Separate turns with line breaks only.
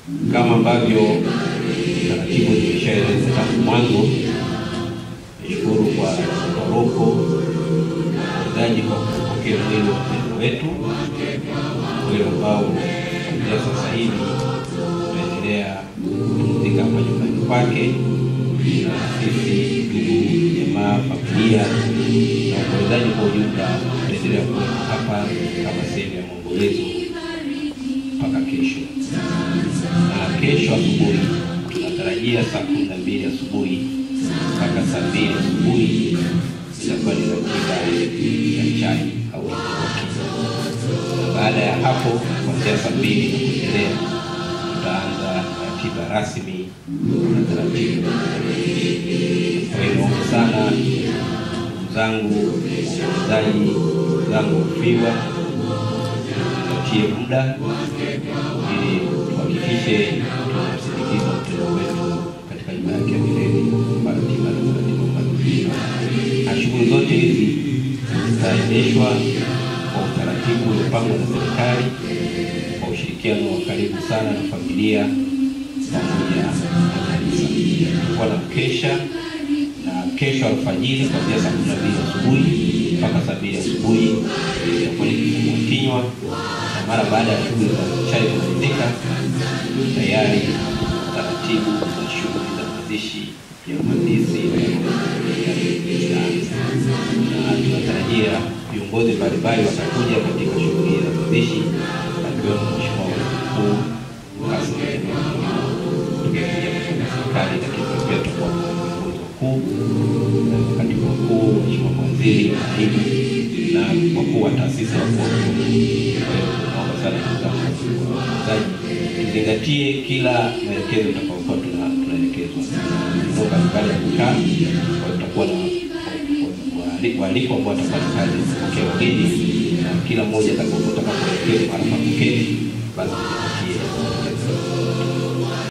Kama ambavyo taratibu zimeshaeleza tangu mwanzo, nishukuru kwa paroko wazaji kwa kupokea mwili wa mpendwa wetu, mwili ambao kuanzia sasa hivi tunaendelea kupumzika hapa nyumbani kwake, na sisi ndugu, jamaa, familia na waombolezaji kwa ujumla tutaendelea kuwa hapa kama sehemu ya maombolezo mpaka kesho. Na kesho asubuhi tunatarajia saa kumi na mbili asubuhi mpaka saa mbili asubuhi itakuwa ni ratiba ya chai au na baada ya hapo kuanzia saa mbili na kuendelea tutaanza ratiba rasmi na taratibu. Kwa hiyo naomba sana ndugu zangu waombolezaji, ndugu zangu wafiwa, tupatie muda ili tuhakikishe tunamsindikiza mpendwa wetu katika nyumba yake ya milele kwa ratiba na taratibu ambazo na shughuli zote hizi zitaendeshwa kwa utaratibu uliopangwa na serikali kwa ushirikiano wa karibu sana na familia pamoja na kanisa. Tutakuwa na mkesha na kesho alfajiri kuanzia saa kumi na mbili asubuhi mpaka saa mbili asubuhi itakuwa ni kifungua kinywa, na mara baada ya shughuli za chai kumalizika, tayari taratibu za shughuli za mazishi ya mhandisi zitaanza, na tunatarajia viongozi mbalimbali watakuja katika shughuli za mazishi akiwemo Mheshimiwa Waziri Mkuu Kassim Majaliwa tukikuja kutoka serikali, lakini pia tutakuwa na viongozi wakuu, katibu mkuu, Mheshimiwa mawaziri, naibu na wakuu wa taasisi wa naomba sana ndugu zangu wasikilizaji, tuzingatie kila maelekezo tutakayokuwa tuna- tunaelekezwa eneo mbalimbali ya kukaa. Kwa hiyo tutakuwa na waali- waalikwa ambao watapata kazi ya kupokea wageni na kila mmoja atakapoelekezwa mahali pa kuketi, basi tuzingatie